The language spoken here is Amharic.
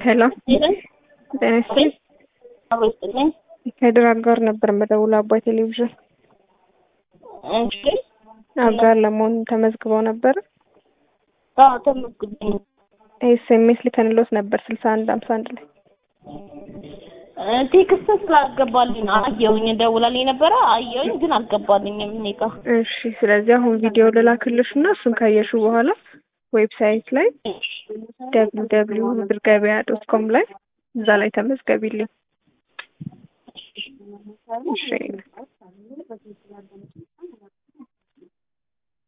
ሄሎ ጤና ይስጥልኝ። አብሮስጥልኝ ከድር አጋር ነበር መደውል አባይ ቴሌቪዥን እሺ አጋር ለመሆን ተመዝግበው ነበር። አዎ ተመዝግቤ ኤስኤምኤስ ልከንሎት ነበር ስልሳ አንድ ሀምሳ አንድ ላይ ቴክስት ስላልገባልኝ ነው። አየሁኝ ደውላልኝ ነበረ አየሁኝ፣ ግን አልገባልኝም እኔ ጋ። እሺ ስለዚህ አሁን ቪዲዮ ልላክልሽ እና እሱን ካየሹ በኋላ ዌብሳይት ላይ ደብሊው ደብሊው ብር ገበያ ዶት ኮም ላይ እዛ ላይ ተመዝገቢልኝ። እሺ